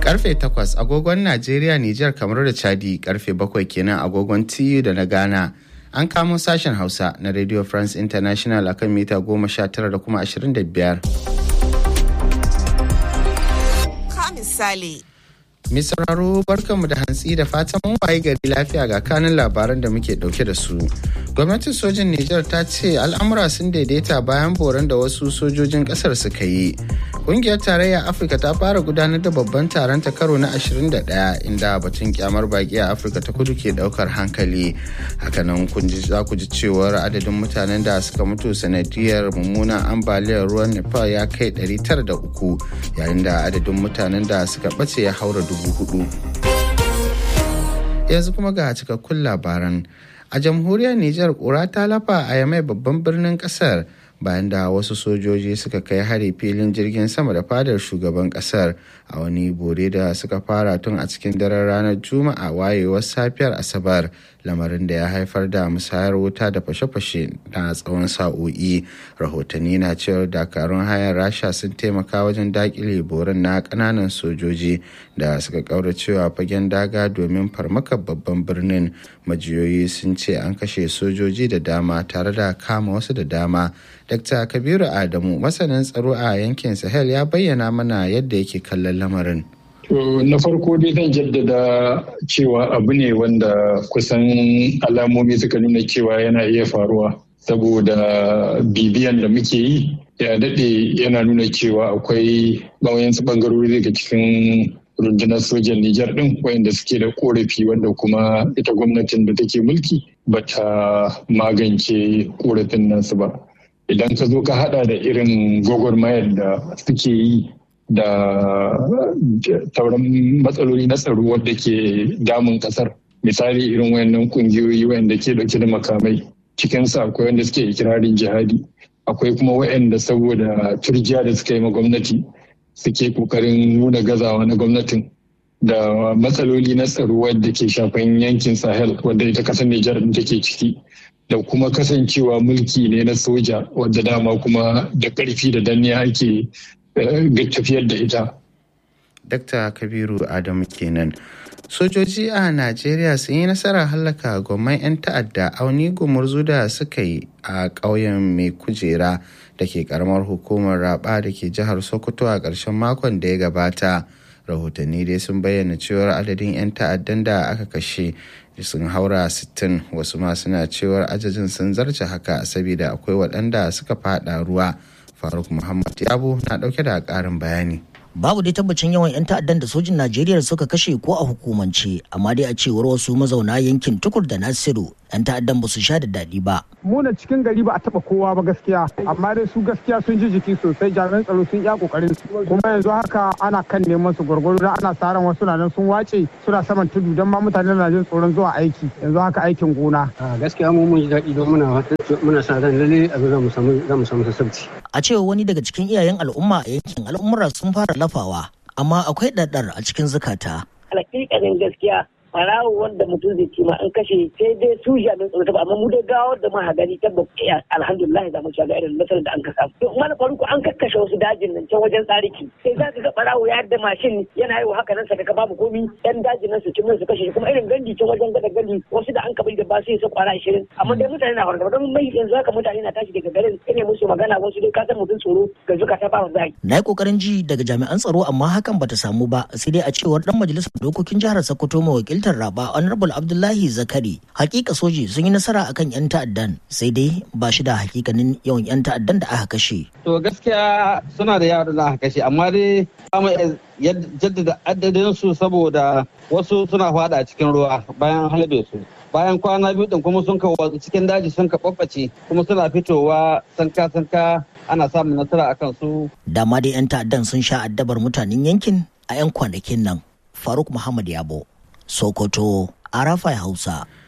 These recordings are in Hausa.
Karfe 8 agogon Najeriya, Nijar, kamar da Chadi karfe 7 kenan agogon TU da na Ghana. An kamo sashen Hausa na Radio France International akan mita 19 da kuma 25. Ka misali. Mai sauraro barkanmu da hantsi da fatan mun waye gari lafiya ga kanin labaran da muke dauke da su. Gwamnatin sojin Nijar ta ce al'amura sun daidaita bayan boran da wasu sojojin kasar suka yi. Kungiyar tarayyar Afirka ta fara gudanar da babban taron ta karo na 21 inda batun kyamar baki a Afirka ta kudu ke daukar hankali. Hakanan kun ji za ku ji cewar adadin mutanen da suka mutu sanadiyar mummunan ambaliyar ruwan Nepal ya kai 903 yayin da adadin mutanen da suka bace ya haura dubu hudu. Yanzu kuma ga cikakkun labaran. A jamhuriyar Nijar kura ta lafa a yamai babban birnin kasar. bayan da wasu sojoji suka kai hari filin jirgin sama da fadar shugaban kasar a wani bore da suka fara tun a cikin daren ranar juma'a wayewar safiyar asabar lamarin da ya haifar da musayar wuta da fashe-fashe na tsawon sa'o'i rahotanni na cewar dakarun hayar rasha sun taimaka wajen dakile borin na kananan sojoji da suka kauracewa fagen daga domin farmakar babban birnin majiyoyi sun ce an kashe sojoji da dama tare da kama wasu da dama Dr. Kabiru Adamu masanin tsaro a yankin Sahel ya bayyana mana yadda yake kallon lamarin. To na farko dai zan jaddada cewa abu ne wanda kusan alamomi suka nuna cewa yana iya faruwa saboda bibiyan da muke yi ya daɗe yana nuna cewa akwai wayansu ɓangarori daga cikin rundunar sojan Nijar ɗin wayanda suke da korafi wanda kuma ita gwamnatin da take mulki bata magance korafin nan su ba. idan ka zo ka hada da irin gwagwarmayar da suke yi da sauran matsaloli na tsaro wadda ke damun kasar misali irin wayannan kungiyoyi wayanda ke dauke da makamai cikinsu akwai wanda suke ikirarin jihadi akwai kuma wayanda saboda turjiya da suka yi ma gwamnati suke kokarin nuna gazawa na gwamnatin da matsaloli na tsaro wadda ke shafan yankin sahel wadda ita kasar nijar take ciki da kuma kasancewa mulki ne na soja wadda dama kuma da ƙarfi da danniya ake tafiyar da ita. Dr. Kabiru Adamu kenan. Sojoji a Najeriya sun yi nasarar hallaka gwamman 'yan ta'adda auni gumurzu da suka yi a ƙauyen mai kujera da ke karamar hukumar raba da ke jihar Sokoto a ƙarshen makon da ya gabata. Rahotanni dai sun bayyana cewar adadin 'yan ta'addan da aka kashe sun haura 60 wasu ma suna cewar ajajin sun zarce haka saboda akwai waɗanda suka fada ruwa faruk muhammad yabo na ɗauke da ƙarin bayani babu dai tabbacin yawan 'yan ta'addan da sojin najeriya suka kashe ko a hukumance amma dai a cewar wasu mazauna yankin tukur da nasiru 'yan ta'addan ba su sha da daɗi ba muna cikin gari ba a taba kowa ba gaskiya amma dai su gaskiya sun ji jiki sosai jami'an tsaro sun iya kokarin su kuma yanzu haka ana kan neman su gwargwaro da ana sa ran wasu nan sun wace suna saman tudu don ma mutane na jin tsoron zuwa aiki yanzu haka aikin gona gaskiya mu mun ji daɗi don muna muna sa ran lalle abin za mu samu za mu samu sassabci a cewa wani daga cikin iyayen al'umma a yankin al'ummar sun fara lafawa amma akwai ɗaɗɗar a cikin zukata alhaƙiƙanin gaskiya farawo wanda mutum zai ci ma an kashe sai dai su jami'an tsaro ta amma mu dai gawar da muka gani tabbas alhamdulillah za mu ci ga irin nasarar da an ka samu to mana farko an kakkashe wasu dajin nan can wajen tsariki sai za ka ga farawo ya da mashin yana yi haka nan saka babu komi yan dajin nan su ci su kashe kuma irin ganji can wajen gada gani wasu da an ka bai da ba sai su kwara 20 amma dai mutane na fargaba don mai yanzu haka mutane na tashi daga garin ine musu magana wasu dai ka san mutum tsoro ga zuka ta ba zai na yi kokarin ji daga jami'an tsaro amma hakan bata samu ba sai dai a cewar dan majalisar dokokin jihar Sokoto mawakiltar Raba Honorable Abdullahi Zakari hakika soji sun yi nasara akan yan ta'addan sai dai ba shi da hakikanin yawan yan ta'addan da aka kashe to gaskiya suna da yawa da aka kashe amma dai kama jaddada adadin su saboda wasu suna fada a cikin ruwa bayan halbe su bayan kwana biyu din kuma sun ka cikin daji sun ka babbace kuma suna fitowa sanka sanka ana samun nasara akan su dama dai yan ta'addan sun sha addabar mutanen yankin a 'yan kwanakin nan faruk muhammad yabo sokoto arafai hausa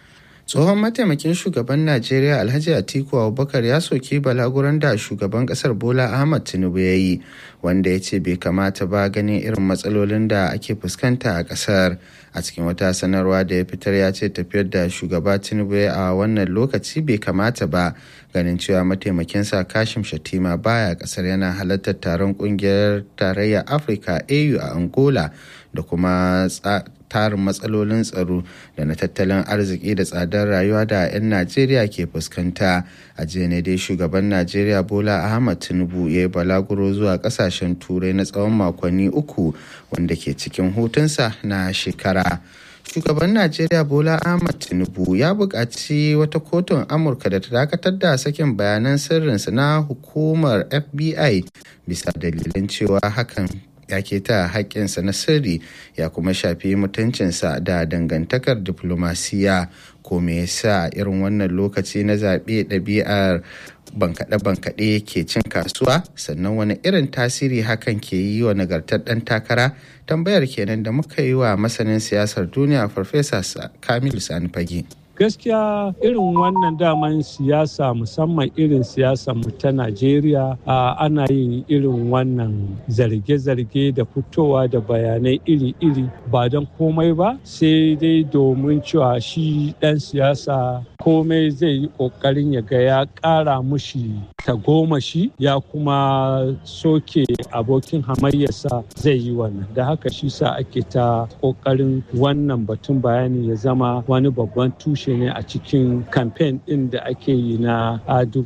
tsohon mataimakin shugaban najeriya alhaji atiku abubakar ya soki balaguran da shugaban kasar bola ahmad tinubu ya yi wanda ya ce bai kamata ba ganin irin matsalolin da ake fuskanta a kasar a cikin wata sanarwa da ya fitar ya ce tafiyar da shugaba tinubu a wannan lokaci bai kamata ba ganin cewa mataimakinsa kashim shatima baya kasar yana halartar taron kungiyar tarayyar afirka au a angola da kuma tarin matsalolin tsaro da na tattalin arziki da tsadar rayuwa da 'yan najeriya ke fuskanta a jiya ne dai shugaban najeriya bola ahmad tinubu ya yi balaguro zuwa kasashen turai na tsawon makonni uku wanda ke cikin hutunsa na shekara shugaban najeriya bola ahmad tinubu ya buƙaci wata kotun amurka da ta dakatar da sakin bayanan sirrinsa na hukumar fbi bisa dalilin cewa hakan ya ta haƙƙinsa na sirri ya kuma shafi mutuncinsa da dangantakar diplomasiya ko me yasa irin wannan lokaci na zaɓe ɗabi'ar bankaɗe-bankaɗe ke cin kasuwa sannan wani irin tasiri hakan ke yi wa nagartar ɗan takara tambayar kenan da muka yi wa masanin siyasar duniya farfesa kamilu sani fage. gaskiya irin wannan daman siyasa musamman irin siyasa mu ta najeriya ana yin irin wannan zarge-zarge da fitowa da bayanai iri-iri ba don komai ba sai dai domin cewa shi dan siyasa komai zai yi kokarin ya ga ya kara mushi tagomashi ya kuma soke abokin hamayyarsa zai yi wannan da haka shi sa ake ta kokarin wannan batun bayani ya zama wani babban tushe tushe ne a cikin kamfen ɗin da ake yi na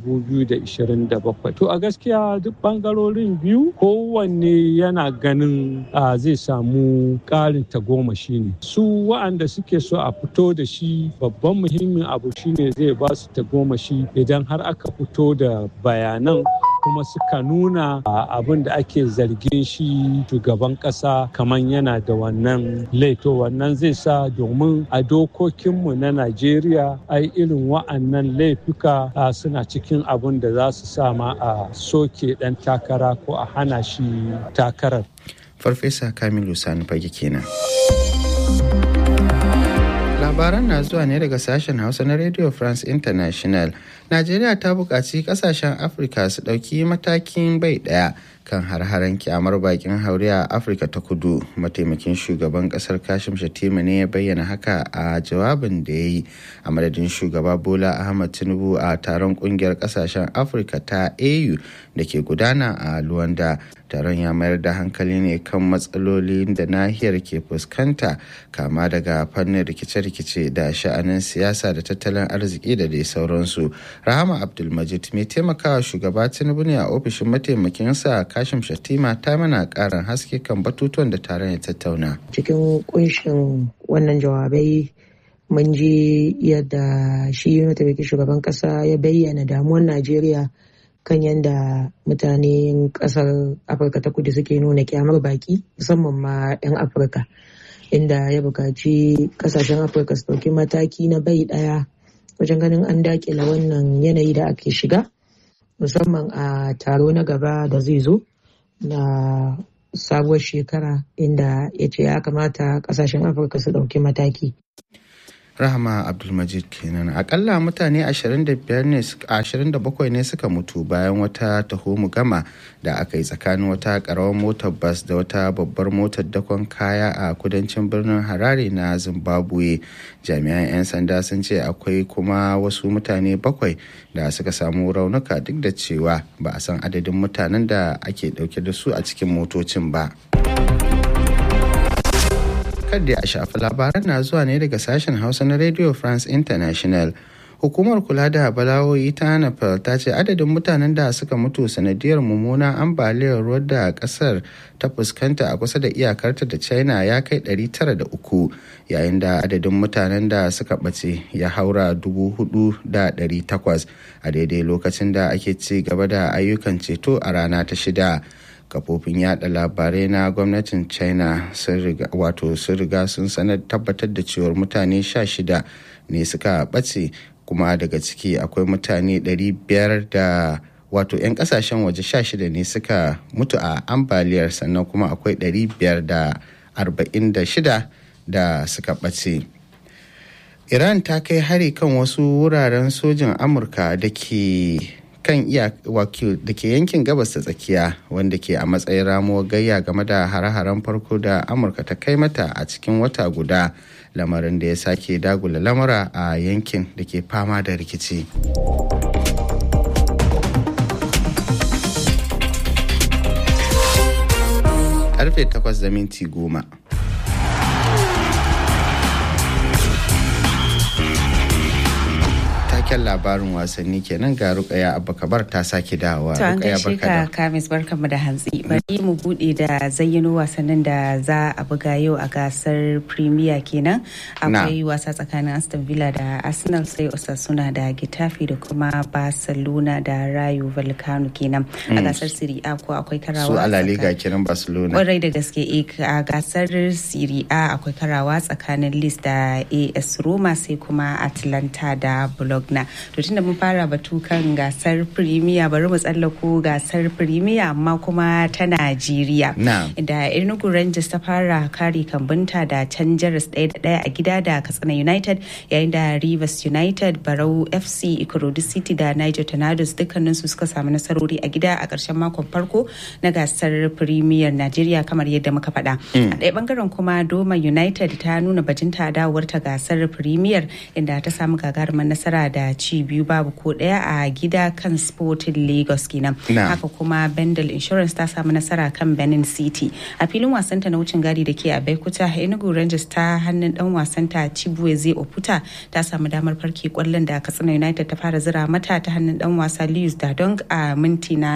2027. To a gaskiya duk bangarorin biyu kowanne yana ganin zai samu ƙarin tagomashi ne. Su wa'anda suke so a fito da shi babban muhimmin abu shine zai ba su tagomashi idan har aka fito da bayanan kuma suka nuna abin da ake zargin shi shugaban kasa kamar yana da wannan laito wannan zai sa domin a dokokinmu na najeriya ai irin wa'annan laifuka suna cikin abin da za su sama a soke dan takara ko a hana shi takarar farfesa kamilu sani fage kenan labaran na zuwa ne daga sashen hausa na radio france international najeriya ta buƙaci ƙasashen afirka su ɗauki matakin bai ɗaya kan har-haren kyamar bakin haure a afirka ta kudu mataimakin shugaban kasar kashim shatima ne ya bayyana haka a jawabin da ya yi a madadin shugaba bola ahmad tinubu a taron kungiyar kasashen afirka ta au da ke gudana a luwanda taron ya mayar da hankali ne kan matsalolin da nahiyar ke fuskanta kama daga fannin rikice-rikice da sha'anin siyasa da tattalin arziki da dai sauransu rahama abdulmajid mai taimakawa shugaba tinubu ne a ofishin mataimakinsa kashim shatima ta mana karin haske kan batutuwan da taron ya tattauna cikin kunshin wannan jawabai mun ji yadda shi mataimakin shugaban kasa ya bayyana damuwar najeriya kan yadda mutanen kasar afirka ta kudu suke nuna kyamar baki musamman ma 'yan afirka inda ya buƙaci kasashen afirka su ɗauki mataki na bai ɗaya wajen ganin an dakila wannan yanayi da ake shiga musamman a taro na gaba da zai zo na sabuwar shekara inda ya ce ya kamata kasashen afirka su ɗauki mataki rahama abdulmajid kenan akalla mutane 27 ne suka mutu bayan wata taho gama da aka yi tsakanin wata karawar motar bas da wata babbar motar dakon kaya a kudancin birnin harare na zimbabwe jami'an 'yan sanda sun ce akwai kuma wasu mutane bakwai da suka samu raunuka duk da cewa ba a san adadin mutanen da ake dauke da su a cikin motocin ba. kadda a shafi labaran na zuwa ne daga sashen hausa na radio france international hukumar kula da bala'o'i ta nepal ta ce adadin mutanen da suka mutu sanadiyar mummunan ambaliyar ruwa da kasar ta fuskanta a kusa da iyakarta da china ya kai 903 yayin da adadin mutanen da suka ɓace ya haura 4,800 a daidai lokacin da ake ci gaba da ayyukan ceto a rana ta shida kafofin yada labarai na gwamnatin china wato sun riga sun sanar tabbatar da cewar mutane 16 ne suka ɓace kuma daga ciki akwai mutane 500 da wato 'yan kasashen waje 16 ne suka mutu a ambaliyar sannan kuma akwai 546 da suka ɓace iran ta kai hari kan wasu wuraren sojin amurka da ke kan iya da ke yankin gabas ta tsakiya wanda ke a matsayin ramuwar gayya game da hare-haren farko da amurka ta kai mata a cikin wata guda lamarin da ya sake dagula lamura a yankin da ke fama da rikici karfe 8 da minti goma. taken labarin wasanni kenan ga rukaya abakabar ta sake dawowa to an gaishe ka kamis barkanmu da hantsi bari mu bude da zayyano wasannin da za a buga yau a gasar premier kenan akwai wasa tsakanin aston villa da arsenal sai osasuna da getafe da kuma barcelona da rayo vallecano kenan a gasar serie a ko akwai karawa su alaliga kenan barcelona kwarai da gaske a gasar serie a akwai karawa tsakanin lis da as roma sai kuma atlanta da blog na to tunda mun fara batu kan gasar premier bari mu tsallako gasar premier amma kuma ta najeriya da enugu rangers ta fara kare kambunta da can jaras ɗaya da ɗaya a gida da katsina united yayin da rivers united barau fc ikorodu city da niger tornadoes dukkanin su suka samu nasarori a gida a ƙarshen makon farko na gasar premier najeriya kamar yadda muka faɗa a ɗaya bangaren kuma doma united ta nuna bajinta dawowar ta gasar premier inda ta samu gagarumar nasara da ci biyu babu ko daya a gida kan sporting lagos kenan haka kuma bendel insurance ta samu nasara kan benin city a filin wasanta na wucin gadi da ke a baikuta enugu rangers ta hannun dan wasanta chibueze oputa ta samu damar farke kwallon da katsina united ta fara zira mata ta hannun dan wasa lius dadong a minti na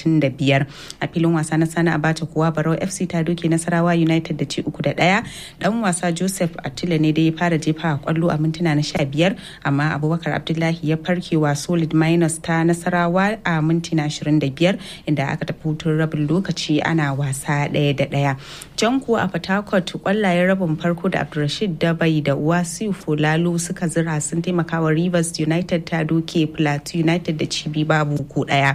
35 a filin wasa na sana abacha kuwa barau fc ta doke nasarawa united da ci uku da daya dan wasa joseph attila ne da ya fara jefa kwallo a mintuna na 15 amma abubakar abdullahi ya farkewa solid minus ta nasarawa a mintina 25 inda aka tafi hutun rabin lokaci ana wasa ɗaya da ɗaya jan kuwa a fatakot kwallayen rabin farko da abdulrashid dabai da wasiu fulalo suka zira sun taimakawa rivers united ta doke plateau united da cibi babu ko ɗaya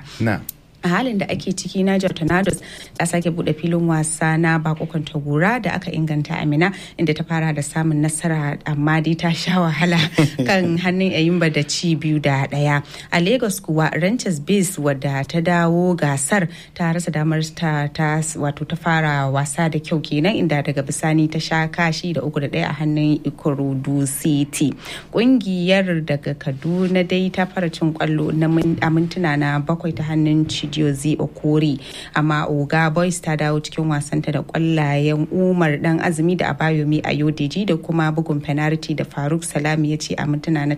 a halin da ake ciki Niger Tornadoes ta sake bude filin wasa na bakokon tagora da aka inganta Amina inda ta fara da samun nasara amma dai ta sha wahala kan hannun Ayimba da ci biyu da daya. A Lagos kuwa Ranches Base wadda ta dawo gasar ta rasa damar ta, ta wato ta fara wasa da kyau kenan inda daga bisani ta sha kashi da uku da daya a hannun Ikorodu City. Kungiyar daga Kaduna dai ta fara cin kwallo na mintuna na bakwai ta hannun Chidi Jozi Okori amma Oga Boys ta dawo cikin wasanta da kwallayen Umar dan azumi da Abayomi a Yodeji da kuma bugun penalty da Faruk Salami ya ce a mintuna na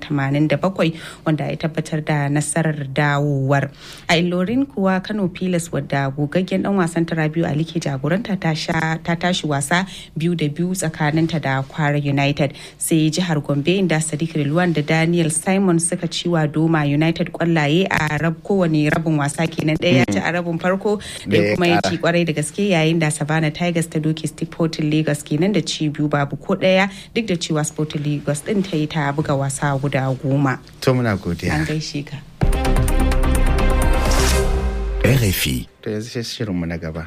87 wanda ya tabbatar da nasarar dawowar. A Ilorin kuwa Kano Pilas wadda gogaggen dan wasan Rabiu Ali ke jagoranta ta tashi wasa biyu da biyu tsakaninta da Kwara United sai jihar Gombe inda Sadiq Rilwan da Daniel Simon suka ciwa Doma United kwallaye a rab kowane rabin wasa kenan ɗaya ya ci a rabin farko da kuma ya ci kwarai da gaske yayin da Savannah Tigers ta doke Sporting Lagos kenan da ci biyu babu ko ɗaya duk da cewa Sporting Lagos din ta yi ta buga wasa guda goma. To muna godiya. An gaishe ka. RFI. To yanzu sai shirinmu na gaba.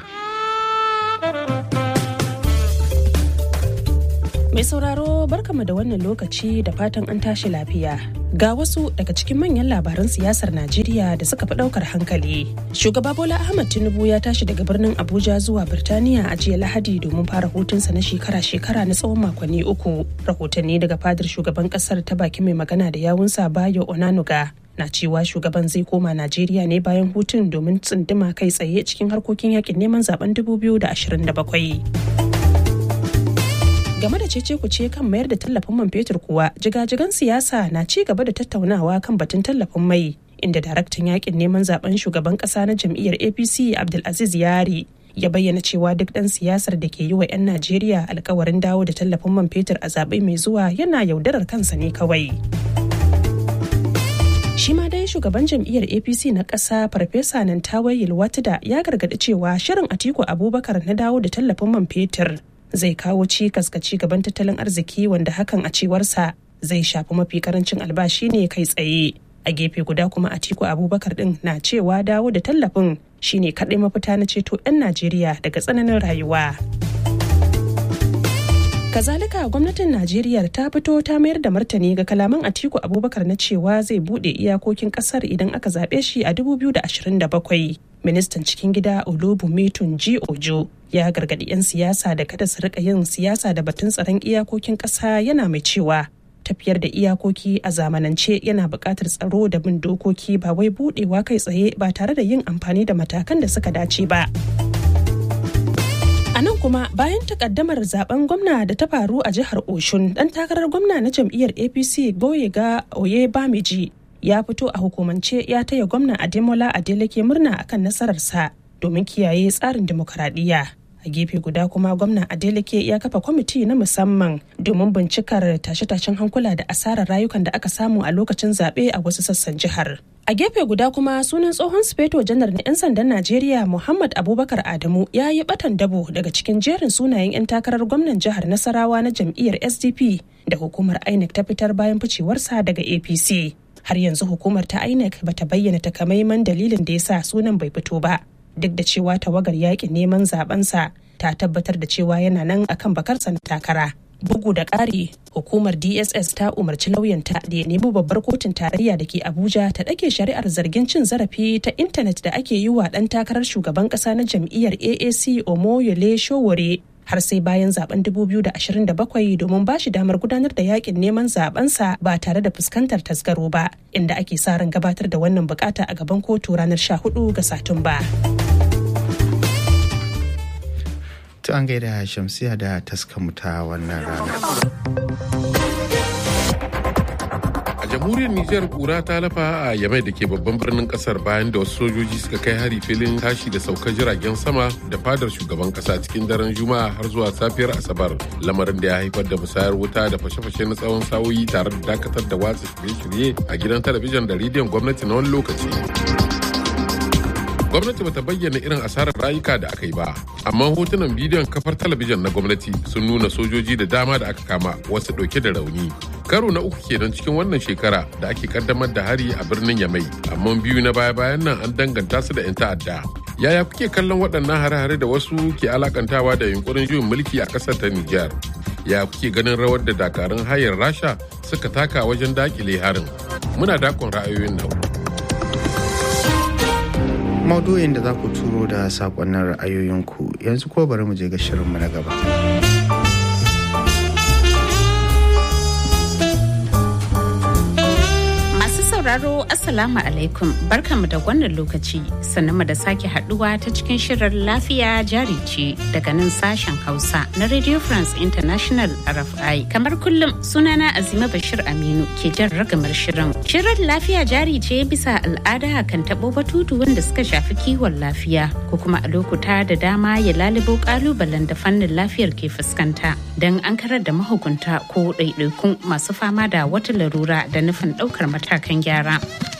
Mai sauraro barkama da wannan lokaci da fatan an tashi lafiya. Ga wasu daga cikin manyan labaran siyasar Najeriya da suka fi ɗaukar hankali. Shugaba Bola Ahmad Tinubu ya tashi daga birnin Abuja zuwa Birtaniya a jiya Lahadi domin fara hutunsa na shekara-shekara na tsawon makonni uku. Rahotanni daga fadar shugaban ƙasar ta baki mai magana da yawunsa Bayo Onanuga na cewa shugaban zai koma Najeriya ne bayan hutun domin tsunduma kai tsaye cikin harkokin yakin neman zaben 2027. game da cece kuce kan mayar da tallafin man fetur kuwa jigajigan siyasa na ci gaba da tattaunawa kan batun tallafin mai inda daraktan yakin neman zaben shugaban kasa na jam'iyyar apc abdulaziz yari ya bayyana cewa duk ɗan siyasar da ke yi wa 'yan najeriya alkawarin dawo da tallafin man fetur a zaɓe mai zuwa yana yaudarar kansa ne kawai shi ma dai shugaban jam'iyyar apc na ƙasa farfesa nan tawaye watida ya gargaɗi cewa shirin atiku abubakar na dawo da tallafin man fetur zai kawo cikas ga ci gaban tattalin arziki wanda hakan a cewarsa zai shafi mafi karancin albashi ne kai tsaye a gefe guda kuma atiku abubakar din na cewa dawo da tallafin shine kaɗai mafita na ceto 'yan najeriya daga tsananin rayuwa Kazalika gwamnatin Najeriya ta fito ta mayar da martani ga kalaman Atiku Abubakar na cewa zai bude iyakokin kasar idan aka zaɓe shi a 2027. Ministan cikin gida Olubumi Tunji Ojo ya gargaɗi 'yan siyasa da kada su rika yin siyasa da batun tsaron iyakokin ƙasa yana mai cewa tafiyar da iyakoki a zamanance yana buƙatar tsaro da bin dokoki ba wai budewa kai tsaye ba tare da yin amfani da matakan da suka dace ba. A nan kuma bayan takaddamar zaben gwamna da ta faru a jihar Oshun dan takarar gwamna na jam'iyyar APC Boyega Oye Bamiji ya fito a hukumance ya taya gwamna Ademola Adeleke murna akan nasararsa domin kiyaye tsarin dimokuraɗiyya. A gefe guda kuma gwamna Adeleke ya kafa kwamiti na musamman domin bincikar tashe-tashen hankula da asarar rayukan da aka samu a lokacin zaɓe a wasu sassan jihar. A gefe guda kuma sunan tsohon sufeto janar na 'yan sandan Najeriya Muhammad Abubakar Adamu ya yi batan dabo daga cikin jerin sunayen 'yan takarar gwamnan jihar Nasarawa na jam'iyyar SDP da hukumar INEC ta fitar bayan ficewarsa daga APC. Har yanzu hukumar ta INEC bata bayyana takamaiman dalilin da ya sa sunan bai fito ba. Duk da cewa tawagar yakin neman zabensa ta tabbatar da cewa yana nan akan bakarsa na takara. bugu da ƙari hukumar dss ta umarci lauyanta da ya nemi babbar kotun tarayya da ke abuja ta ɗage shari'ar zargin cin zarafi ta intanet da ake yi wa ɗan takarar shugaban ƙasa na jam'iyyar aac omoyole showore har sai bayan zaben 2027 domin ba shi damar gudanar da yakin neman zabensa ba tare da fuskantar tasgaro ba inda ake sa ran gabatar da wannan bukata a gaban kotu ranar 14 ga satumba. ta an gaida shamsiya da taskamu ta wannan rana. A jamhuriyar Nijar kura ta lafa a Yamai da ke babban birnin kasar bayan da wasu sojoji suka kai hari filin tashi da saukar jiragen sama da fadar shugaban kasa cikin daren Juma'a har zuwa safiyar Asabar. Lamarin da ya haifar da musayar wuta da fashe-fashe na tsawon sa'o'i tare da dakatar da watsa shirye-shirye a gidan talabijin da rediyon gwamnati na wani lokaci. gwamnati bata bayyana irin asarar rayuka da aka yi ba amma hotunan bidiyon kafar talabijin na gwamnati sun nuna sojoji da dama da aka kama wasu dauke da rauni karo na uku kenan cikin wannan shekara da ake kaddamar da hari a birnin yamai amma biyu na baya-bayan nan an danganta su da 'yan ta'adda yaya kuke kallon waɗannan hare-hare da wasu ke alakantawa da yunkurin juyin mulki a ƙasar ta nijar ya kuke ganin rawar da dakarun hayar rasha suka taka wajen dakile harin muna dakon ra'ayoyin nan maudu'in da za ku turo da sakonnin ra'ayoyinku yanzu ko bari mu je ga shirinmu na gaba. sauraro Assalamu alaikum barkanmu da wannan lokaci sannan da sake haduwa ta cikin shirin lafiya jari ce daga nan sashen Hausa na Radio France International RFI. Kamar kullum sunana Azima Bashir Aminu ke jan ragamar shirin. Shirin lafiya jari ce bisa al'ada kan tabo batutu wanda suka shafi kiwon lafiya ko kuma a lokuta da dama ya lalubo kalubalen da fannin lafiyar ke fuskanta don an karar da mahukunta ko ɗaiɗaikun masu fama da wata larura da nufin ɗaukar matakan gyara.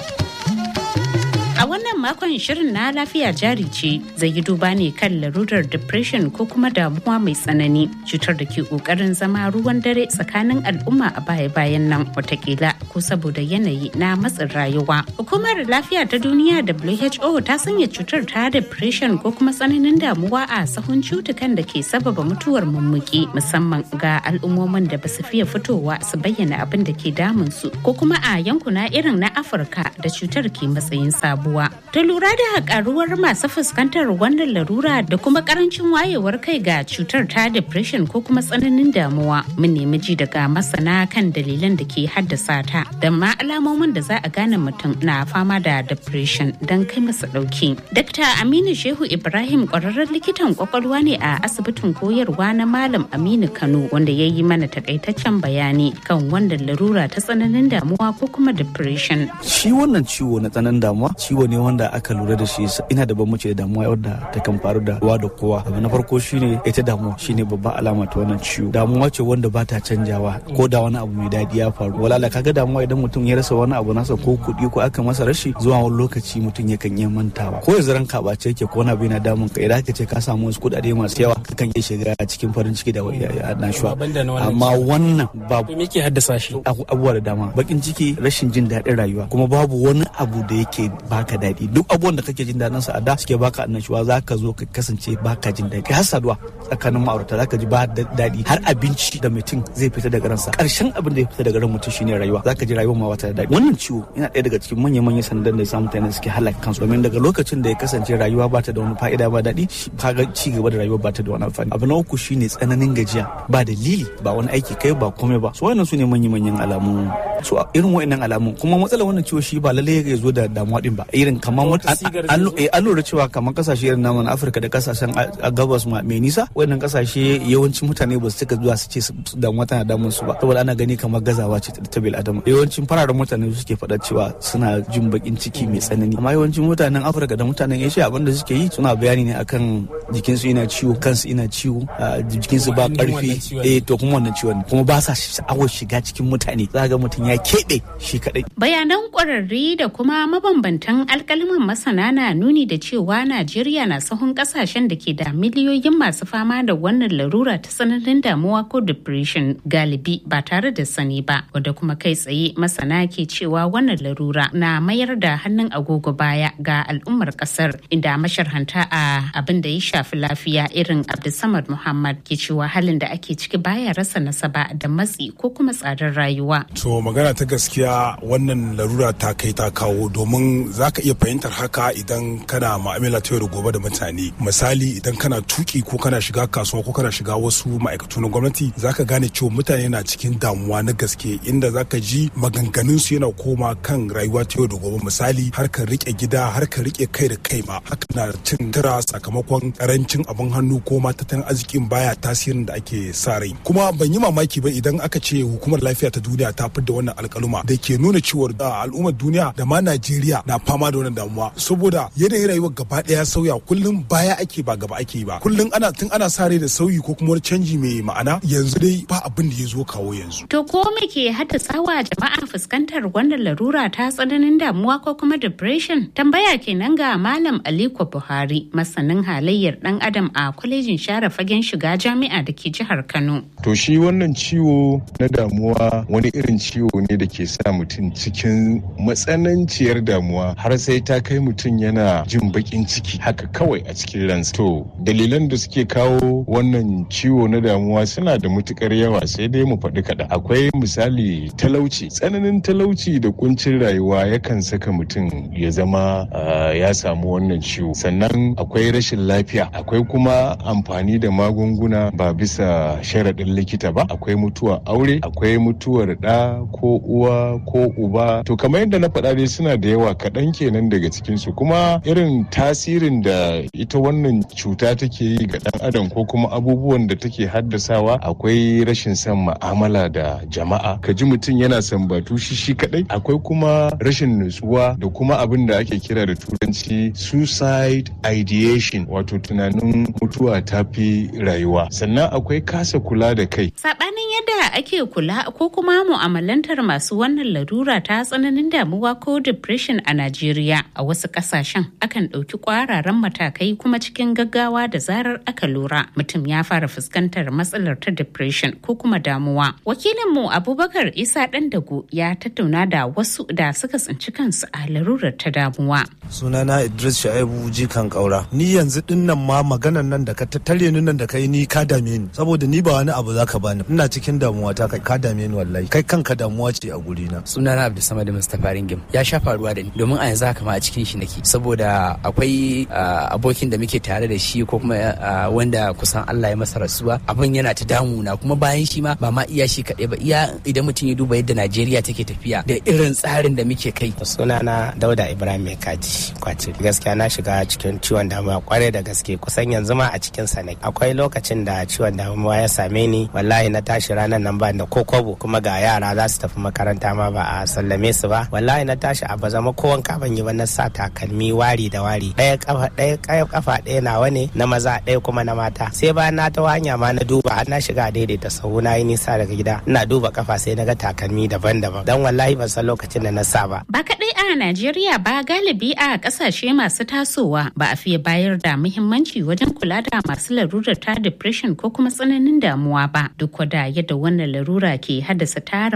A wannan makon shirin na lafiya jari ce zai yi duba ne kan larurar depression ko kuma damuwa mai tsanani cutar da ke kokarin zama ruwan dare tsakanin al'umma a baya-bayan nan watakila ko saboda yanayi na matsin rayuwa. Hukumar lafiya ta duniya WHO ta sanya cutar ta depression ko kuma tsananin damuwa a sahun cutukan da ke sababa mutuwar mummuki musamman ga al'ummomin da basu fiye fitowa su bayyana abin da ke damun su ko kuma a yankuna irin na Afirka da cutar ke matsayin sabo. sabuwa. Ta lura da karuwar masu fuskantar wannan larura da kuma karancin wayewar kai ga cutar ta depression ko kuma tsananin damuwa. Mun nemi ji daga masana kan dalilan da ke haddasa ta da ma alamomin da za a gane mutum na fama da depression don kai masa dauki. Dr. Aminu Shehu Ibrahim kwararren likitan kwakwalwa ne a asibitin koyarwa na Malam Aminu Kano wanda ya yi mana takaitaccen bayani kan wannan larura ta tsananin damuwa ko kuma depression. Shi wannan ciwo na tsananin damuwa ciwo ne wanda aka lura da shi ina da bambanci da damuwa wadda ta kan faru da kowa da kowa abu na farko shine ita damuwa shine babban alama ta wannan ciwo damuwa ce wanda ba ta canjawa ko da wani abu mai daɗi ya faru walala kaga damuwa idan mutum ya rasa wani abu nasa ko kuɗi ko aka masa rashi zuwa wani lokaci mutum yakan iya mantawa ko yanzu ranka ɓace yake ko wani abu yana damun ka idan aka ce ka samu wasu kuɗaɗe masu yawa kakan iya shiga cikin farin ciki da annashuwa amma wannan babu me ke haddasa shi abubuwa da dama bakin ciki rashin jin daɗin rayuwa kuma babu wani abu da yake ba baka daɗi duk abubuwan da kake jin daɗin sa a da suke baka annashuwa za ka zo ka kasance baka jin daɗi har saduwa tsakanin ma'aurata za ka ji ba daɗi har abinci da mutum zai fita daga ransa ƙarshen abin da ya fita daga ran mutum shine rayuwa za ka ji rayuwa ma wata da daɗi wannan ciwo yana ɗaya daga cikin manya-manyan sandan da ya sa mutane suke halaka kansu domin daga lokacin da ya kasance rayuwa ba ta da wani fa'ida ba daɗi kaga ci gaba da rayuwa ba ta da wani amfani abu na uku shine tsananin gajiya ba dalili ba wani aiki kai ba komai ba so wannan su ne manya-manyan alamu so irin wa'annan alamu kuma matsalar wannan ciwo shi ba lallai ya zo da damuwa din ba irin kamar an lura cewa kamar kasashe irin namun afirka da kasashen a gabas mai nisa wannan kasashe yawancin mutane ba su cika zuwa su ce damuwa tana damun su ba saboda ana gani kamar gazawa ce ta bil adama yawancin fararen mutane suke faɗa cewa suna jin bakin ciki mai tsanani amma yawancin mutanen afirka da mutanen asia abin da suke yi suna bayani ne akan jikinsu yana ciwo kansu ina ciwo jikinsu ba karfi eh to kuma wannan ciwon kuma ba sa sha'awar shiga cikin mutane za ga mutum ya keɓe shi kadai bayanan ƙwararri da kuma mabambantan alkaliman masana na nuni da cewa najeriya na sahun kasashen da ke da miliyoyin masu fama da wannan larura ta tsananin damuwa ko depression galibi ba tare da sani ba wanda kuma kai tsaye masana ke cewa wannan larura na mayar da hannun agogo baya ga al'ummar kasar inda masharhanta a abin da ya shafi lafiya irin abdulsamad muhammad ke cewa halin da ake ciki baya rasa nasaba da matsi ko kuma tsadar rayuwa to magana ta gaskiya wannan larura ta kai ta kawo domin za ka iya fahimtar haka idan kana ma'amala ta yau da gobe da mutane misali idan kana tuki ko kana shiga kasuwa ko kana shiga wasu ma'aikatu na gwamnati za ka gane cewa mutane na cikin damuwa na gaske inda za ka ji maganganun su yana koma kan rayuwa ta yau da gobe misali harkar rike gida harkar rike kai da kai ma haka na cin tura sakamakon karancin abin hannu ko ma tattalin arzikin baya tasirin da ake sa rai kuma ban yi mamaki ba idan aka ce hukumar lafiya ta duniya ta fidda wannan alkaluma da ke nuna cewa al'ummar duniya da ma Najeriya na fama da wannan damuwa saboda yanayin rayuwar gaba daya sauya kullum baya ake ba gaba ake ba kullum ana tun ana sa rai da sauyi ko kuma wani canji mai ma'ana yanzu dai ba abin da ya zo kawo yanzu to ko me ke haddasawa jama'a fuskantar wannan larura ta tsananin damuwa ko kuma depression tambaya kenan ga malam Aliko Buhari masanin halayyar dan adam a kwalejin share fagen shiga jami'a da ke jihar Kano to shi wannan ciwo na damuwa wani irin ciwo ne da ke sa mutum cikin matsananciyar damuwa har sai ta kai mutum yana jin bakin ciki haka kawai a cikin ransa to dalilan da suke kawo wannan ciwo na damuwa suna da matukar yawa sai dai mu faɗi kaɗan akwai misali talauci tsananin talauci da kuncin rayuwa yakan saka mutum ya zama ya samu wannan ciwo sannan akwai rashin lafiya akwai kuma amfani da magunguna ba bisa sharaɗin likita ba akwai mutuwar aure akwai mutuwar ɗa ko uwa ko uba to kamar yadda na faɗa dai suna da yawa kaɗan kenan daga cikinsu kuma irin tasirin da ita wannan cuta take yi ga ɗan adam ko kuma abubuwan da take haddasawa akwai rashin son ma'amala da jama'a ka ji mutum yana sambatu shi shi kaɗai akwai kuma rashin nutsuwa da kuma abin da ake kira da turanci suicide ideation wato tunanin mutuwa ta fi rayuwa sannan akwai kasa kula da kai sabanin yadda ake kula ko kuma mu'amalantar masu wannan larura ta tsananin damuwa ko depression a Najeriya a wasu kasashen akan ɗauki kwararan matakai kuma cikin gaggawa da zarar aka lura mutum ya fara fuskantar matsalar ta depression ko kuma damuwa wakilinmu abubakar isa dago ya tattauna da wasu da suka tsinci kansu a larurar ta damuwa sunana idris sha'ibu jikan kaura ni yanzu dinnan ma maganan nan da ka tattare ni nan da kai ni ka dame ni saboda ni ba wani abu zaka bani ina cikin damuwa ta kai ka dame ni wallahi kai kanka damuwa ce a guri na sunana abdulsamad mustapha ringim ya sha faruwa da ni domin a yanzu haka ma a cikin shi nake saboda akwai abokin da muke tare da shi ko kuma wanda kusan Allah ya masa rasuwa abin yana ta damuna kuma bayan shi ma ba ma iya shi kaɗai ba iya idan mutum ya duba yadda Najeriya take tafiya da irin tsarin da muke kai sunana Dauda Ibrahim Kaji kwace gaskiya na shiga cikin ciwon damuwa kwarai da gaske kusan yanzu ma a cikin sa ne akwai lokacin da ciwon damuwa ya same ni wallahi na tashi ranar nan ba da kokobo kuma ga yara za su tafi makaranta ma ba a sallame su ba wallahi na tashi a bazama ko wanka ban yi ba na sa takalmi wari da wari ɗaya kafa ɗaya kafa ɗaya nawa ne na maza ɗaya kuma na mata sai bayan na ta hanya ma na duba har na shiga daidaita sahu na yi nisa daga gida ina duba kafa sai na ga takalmi daban-daban dan wallahi ban san lokacin da na sa ba ba kaɗai a Najeriya ba galibi a ƙasashe masu tasowa ba a fiye bayar da muhimmanci wajen kula da masu larurar ta depression ko kuma tsananin damuwa ba duk da yadda wannan larura ke haddasa tarin matsaloli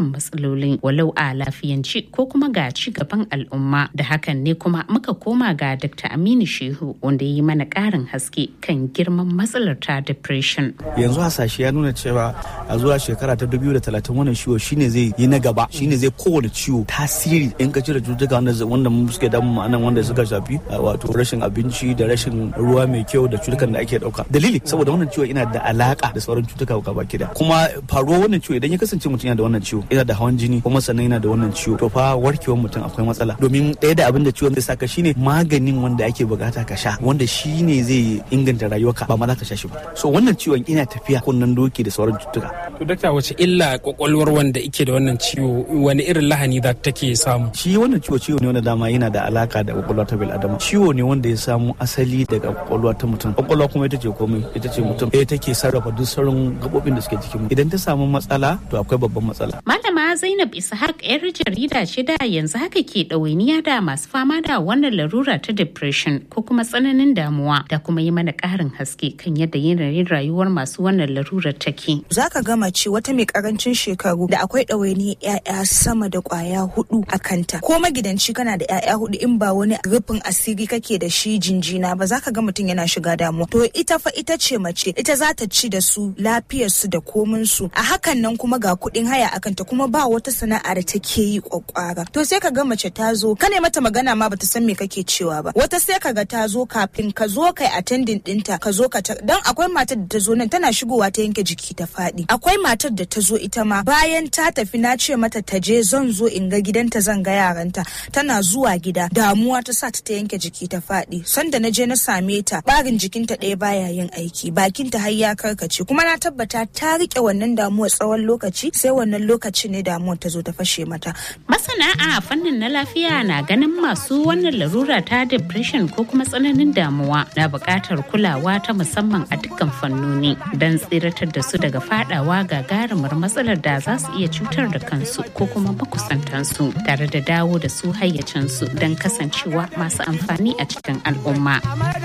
matsalolin walau a lafiyanci ko kuma ga ci gaban al'umma da hakan ne kuma muka koma ga Dr. Aminu Shehu wanda ya yi mana ƙarin haske kan girman matsalar ta depression. yanzu hasashe ya nuna cewa a zuwa shekara ta 2030 wannan ciwo shine zai yi na gaba shine zai kowane ciwo tasiri in ka cire cututtuka wanda wanda mu suke damu mu anan wanda suka shafi uh, wato rashin abinci da rashin ruwa mai kyau da cutukan da ake dauka dalili saboda wannan ciwo yana da alaka da sauran cutuka gaba da kuma faruwar wannan ciwo idan ya kasance mutum yana da wannan ciwo yana da hawan jini kuma sannan yana da wannan ciwo to fa warkewar mutum akwai matsala domin ɗaya da abin da ciwon zai saka shine maganin wanda ake bukata ka sha wanda shine zai inganta rayuwarka ba ma za ka sha shi ba so wannan ciwon ina tafiya kunnen doki da sauran cututtuka To dakta wace illa kwakwalwar wanda ike da wannan ciwo wani irin lahani za take samu? shi wannan ciwo ciwo ne wanda dama yana da alaka da kwakwalwa ta bil adama ciwo ne wanda ya samu asali daga kwakwalwa ta mutum kwakwalwa kuma ita ce komai ita ce mutum ita take sarrafa duk sauran gabobin da suke jikin mu idan ta samu matsala to akwai babban matsala Malama Zainab Ishaq yar jarida ce da yanzu haka ke ɗawainiya da masu fama da wannan larura ta depression ko kuma tsananin damuwa da kuma yi mana ƙarin haske kan yadda yanayin rayuwar masu wannan larurar take. Za ka gama ce wata mai karancin shekaru da akwai ɗawainiyar 'ya'ya sama da ƙwaya hudu a kanta. Ko magidanci kana da 'ya'ya hudu in ba wani rufin asiri kake da shi jinjina ba za ka ga mutum yana shiga damuwa. To ita fa ita ce mace ita za ta ci da su lafiyarsu da kominsu. A hakan nan kuma ga kuɗin haya a kanta kuma ba wata sana'a da take yi kwakwara. To sai ka ga mace ta zo ka ne mata magana ma bata san me kake cewa ba. Wata sai ka ga ta zo kafin ka zo kai attending ɗinta ka zo ka ta dan akwai matar da ta zo nan tana shigowa ta yanke jiki ta faɗi. Akwai matar da ta zo ita ma bayan ta tafi na ce mata ta je zan zo in ga gidanta zan ga yaranta tana zuwa gida damuwa ta sa ta ta yanke jiki ta faɗi sanda na je na same ta barin jikinta ɗaya baya yin aiki bakinta har ya karkace kuma na tabbata ta rike wannan damuwa tsawon lokaci sai wannan lokaci ne damuwar ta zo ta fashe mata Masana a fannin na lafiya na ganin masu wannan larura ta depression ko kuma tsananin damuwa na buƙatar kulawa ta musamman a dukkan fannoni don tsiratar da su daga fadawa gagarumar matsalar da za su iya cutar da kansu ko kuma makusantansu tare da dawo da su hayyacinsu don kasancewa masu amfani a cikin al'umma.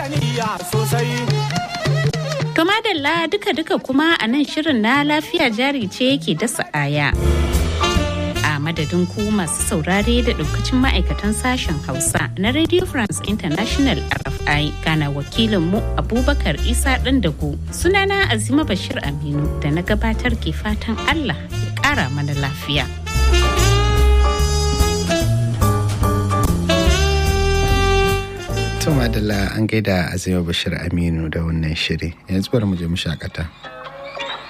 To madalla duka-duka kuma a nan shirin na lafiya jari ce yake dasa aya. A madadin ku masu saurare da daukacin ma'aikatan sashen Hausa na Radio France International RFI gana wakilinmu Abubakar Isa Dandago sunana Azima Bashir Aminu da na gabatar ke fatan Allah ya ƙara mana lafiya. Tuma da an gaida Azima Bashir Aminu da wannan shiri yanzu bari mu je mu shakata.